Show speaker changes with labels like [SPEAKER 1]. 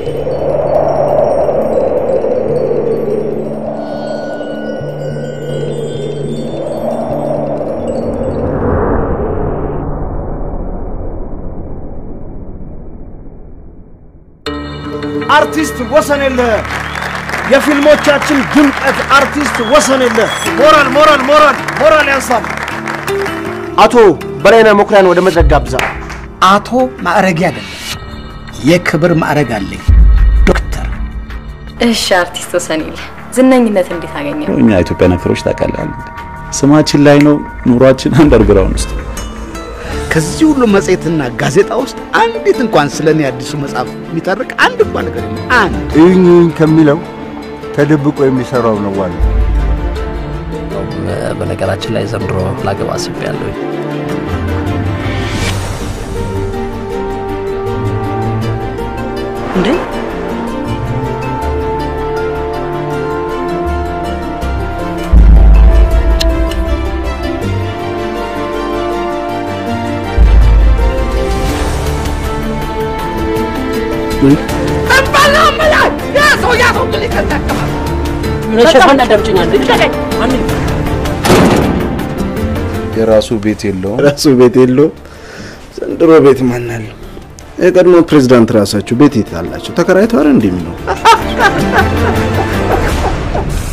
[SPEAKER 1] አርቲስት ወሰን የለ የፊልሞቻችን ድምቀት አርቲስት ወሰን የለ ሞራል ሞራል ሞራል ሞራል ያንሳል። አቶ በላይነህ መኩሪያን ወደ መድረክ ጋብዛ።
[SPEAKER 2] አቶ ማዕረጌ አይደለም፣ የክብር ማዕረግ አለኝ። ዶክተር
[SPEAKER 3] እሺ አርቲስት ወሰኔል ዝነኝነት እንዴት አገኘ?
[SPEAKER 4] እኛ ኢትዮጵያ ነፈሮች ታውቃለህ፣ ስማችን ላይ ነው፣ ኑሯችን አንደርግራውንድ ውስጥ
[SPEAKER 2] ከዚህ ሁሉ መጽሔትና ጋዜጣ ውስጥ አንዲት እንኳን ስለ እኔ አዲሱ መጽሐፍ የሚተርክ አንድ እንኳን ነገር የለም። አንድ
[SPEAKER 5] እዩኝ ከሚለው ተደብቆ የሚሰራው ነው ዋናው።
[SPEAKER 6] በነገራችን ላይ ዘንድሮ ላገባ አስቤያለሁ።
[SPEAKER 7] እንዴ ሸፋን አዳምጭኛለሁ
[SPEAKER 8] የራሱ ቤት የለውም።
[SPEAKER 4] ራሱ ቤት የለውም።
[SPEAKER 8] ዘንድሮ ቤት ማን አለው? የቀድሞ ፕሬዝዳንት ራሳቸው ቤት የት አላቸው? ተከራይተው አይደል እንደሚኖሩ